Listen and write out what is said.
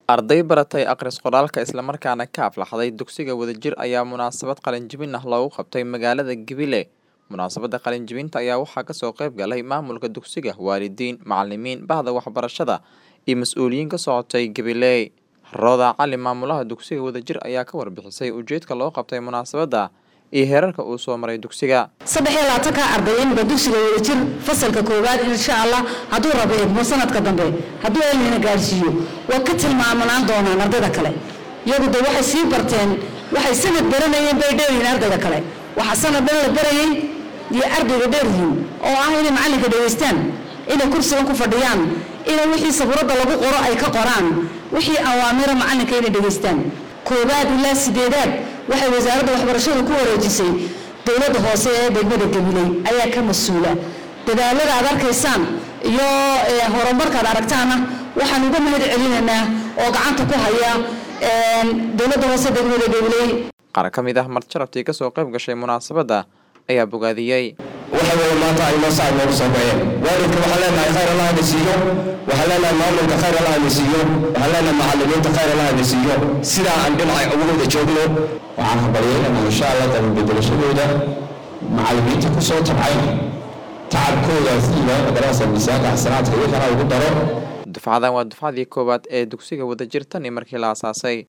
Arday baratay akhris qoraalka isla markaana ka aflaxday dugsiga wadajir ayaa munaasabad qalin-jebin ah loogu qabtay magaalada Gibile. Munaasabadda qalin-jebinta ayaa waxaa kasoo qayb galay maamulka dugsiga, waalidiin, macalimiin, bahda waxbarashada iyo mas'uuliyiin ka socotay Gibile. Roda Cali maamulaha dugsiga wadajir ayaa ka warbixisay ujeedka loo qabtay munaasabadda iyo heerarka uu soo maray dugsiga. saddex iyo labaatanka arday inba dugsiga wadajir fasalka koowaad insha allah hadduu rabo eegmo sanadka dambe hadduu elnina gaadhsiiyo waa ka tilmaamanaan doonaan ardayda kale iyagu de waxay sii barteen waxay sanad baranayeen bay dheeryihiin ardayda kale waxaa sanad dhan la barayay iyo ardayga dheeryihiin oo ah inay macallinka dhegaystaan inay kursigan ku fadhiyaan inay wixii sabuuradda lagu qoro ay ka qoraan wixii awaamira macallinka inay dhegaystaan koowaad ilaa sideedaad waxay wasaaradda waxbarashadu ku wareejisay dowladda hoose ee degmada gabiley ayaa ka mas-uula dadaalada aad arkaysaan iyo horumarkaad aragtaana waxaan uga mahad celinaynaa oo gacanta ku haya dowladda hoose degmada gabiley Qaar ka mid ah marjarabtii ka soo qayb gashay munaasabadda ayaa bogaadiyey. waxa weeye maanta ay noo saacad noogu soo baxeen waalidka waxaan leenahay khayr allah na siiyo waxaan leenahay maamulka khayr allah na siiyo waxaan leenahay macalimiinta khayr allah na siiyo sidaa aan dhinaca ugu wada joogno waxaan habaryaynaynaa insha allah dalbedelashadooda macalimiinta ku soo tabcay tacabkooda si loo madarasa miisaanka xasanaadka iyo kana ugu daro Dufcadan waa dufcadii koowaad ee dugsiga wadajir tan iyo markii la aasaasay.